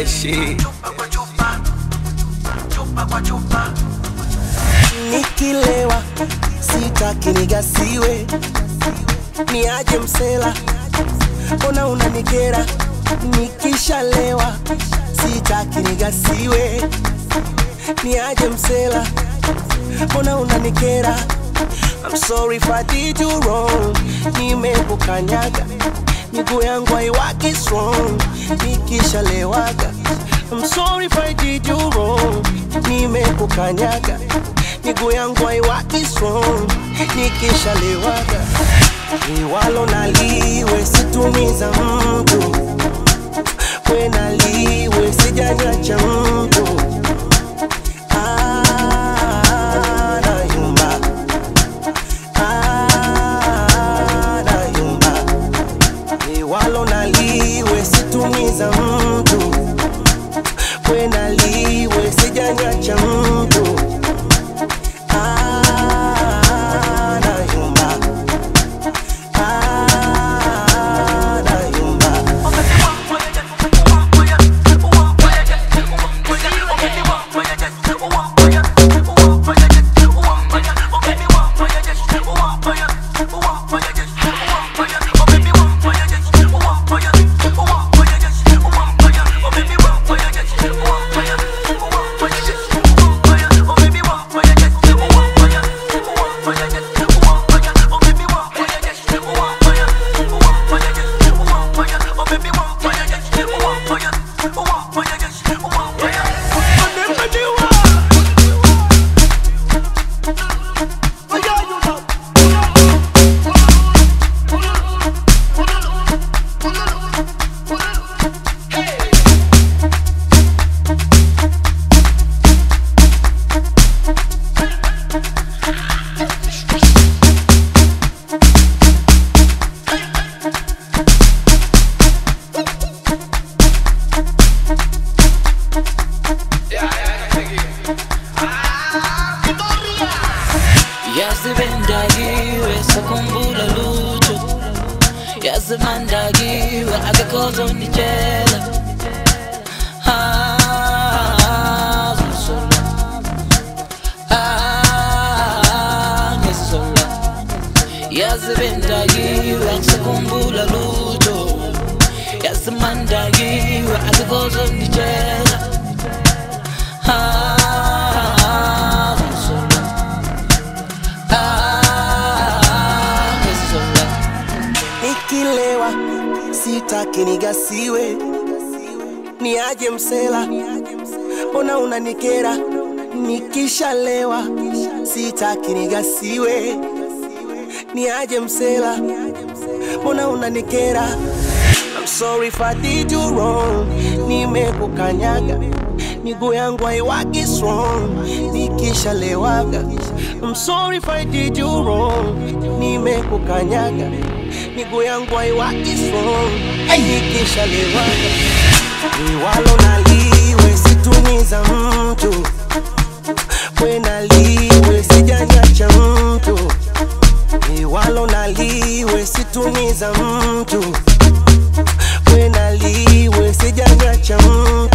that shit. Nikilewa sitaki nigasiwe, niaje msela, mbona unanikera? Nikishalewa sitaki nigasiwe, niaje msela, mbona unanikera? I'm sorry if I did you wrong, nimekukanyaga miguu yangu haiwaki strong nikishalewaga. I'm sorry if I did you wrong, nimekukanyaga miguu yangu haiwaki strong nikishalewaga. Liwalo naliwe situmiza mtu, we naliwe sijanyacha mtu Ah, nayumba. Ah, nayumba. liwalo naliwe situmiza mtu we naliwe sijanyacha mtu Ah, nayumba. Ah, nayumba. yazibendakiwe sakhumbula lutho yazimandakiwe akekho Ah, ngizola. Ah, ngizola. yazibendakiwe sakhumbula lutho yazimandakiwe akekho ozonditshela Ah, ngizola. Ah, ngizola. nikilewa sitaki nigasiwe, niaje msela, mbona unanikera? Nikishalewa sitaki nigasiwe, niaje msela, mbona unanikera? I'm sorry if I did you wrong, nimekukanyaga miguu yangu haiwaki strong nikishalewaga. I'm sorry if I did you wrong, nimekukanyaga miguu yangu haiwaki strong nikishalewaga. Liwalo naliwe situmiza mtu, we naliwe sijanyacha mtu, liwalo naliwe situmiza mtu, we naliwe sijanyacha mtu